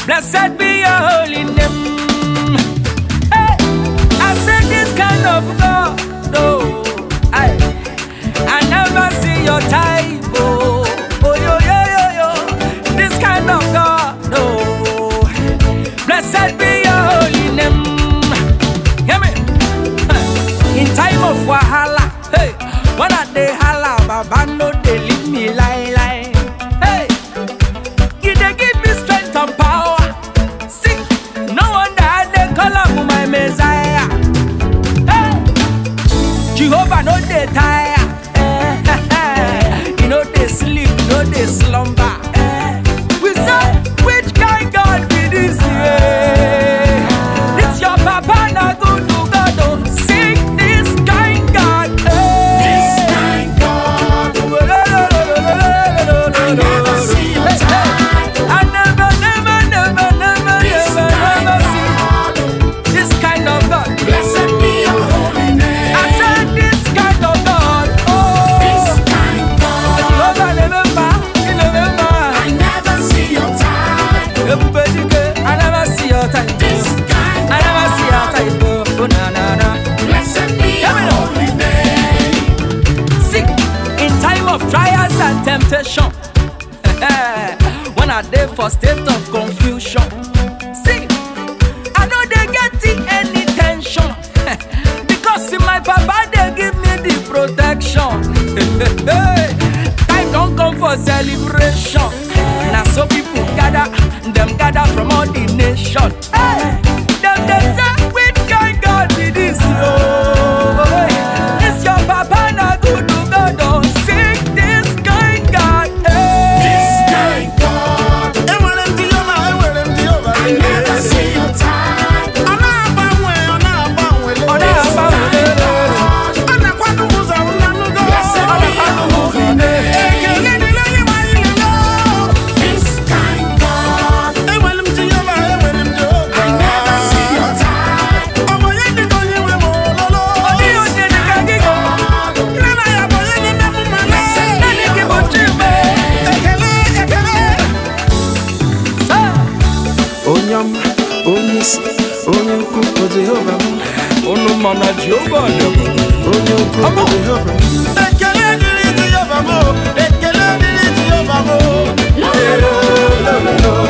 Blessed be your holy name. Hey, I said this kind of God, no, I, I never see your type. Oh, oh yo yo yo yo, this kind of God, no. Blessed be your holy name. Hear me? In time of wahala, hey, when I dey holla, Baba no dey leave me lie lie. Hey, He dey give me strength and power. See, no wonder I dey call am my Messiah. Hey, Jehovah no dey tire. Eh, He no dey sleep, no dey slumber. Eh, We say, which kind God be this? Yeah. This your papa na good to God. oh. Sing this kind God. eh. This kind God, I never see your type. I never, never, never, never, This never, kind never see God, this kind of God. blessed be your holy name. I said this kind of God. This Oh, kind God, Jehovah remember, he remember. I never see your type. Everybody go, I never see your type. This kind I never see your type. Oh, oh na na na. blessed be your Hear me now. holy name. See, in time of trials and temptation, when I dey for state of confusion, see, I know they get in any tension because see, my papa they give me the protection. time don't come for celebration. Now so people gather, them gather from all the nation. Hey, them they say, which kind God be this? Oh, it's your papa na good to God. Oh, sing this kind God. This Hey. kind God, Enwere m Jehova, enwere m Jehova. I never see your type. Ọ na-agbanwe, ọ na-agbanwe. Ọ na-agbanwe. Ọ na-akwado ụzọ nnanụgo. Blessed be your holy name. Ekele dịrị onye nwe anyị lelo. This kind God, Enwere m Jehova, enwere m Jehova. I never see your type. Ọ bụ onye dị ka onye nwe m ololo. Ọ dịghị onye dị ka gị. Nne na ya bụ onye na-eme m mmalị. Naanị gị bụ Chime. Ekele, ekele. Hey. onye ọma onye isi onye ukwu bụ jehova m Unu ma na Jehova dị m. onye ukwu bụ jehova m ekele dịrị jehova m ekele dịrị jehova m Lo, lo, lo, lo, lo, lo.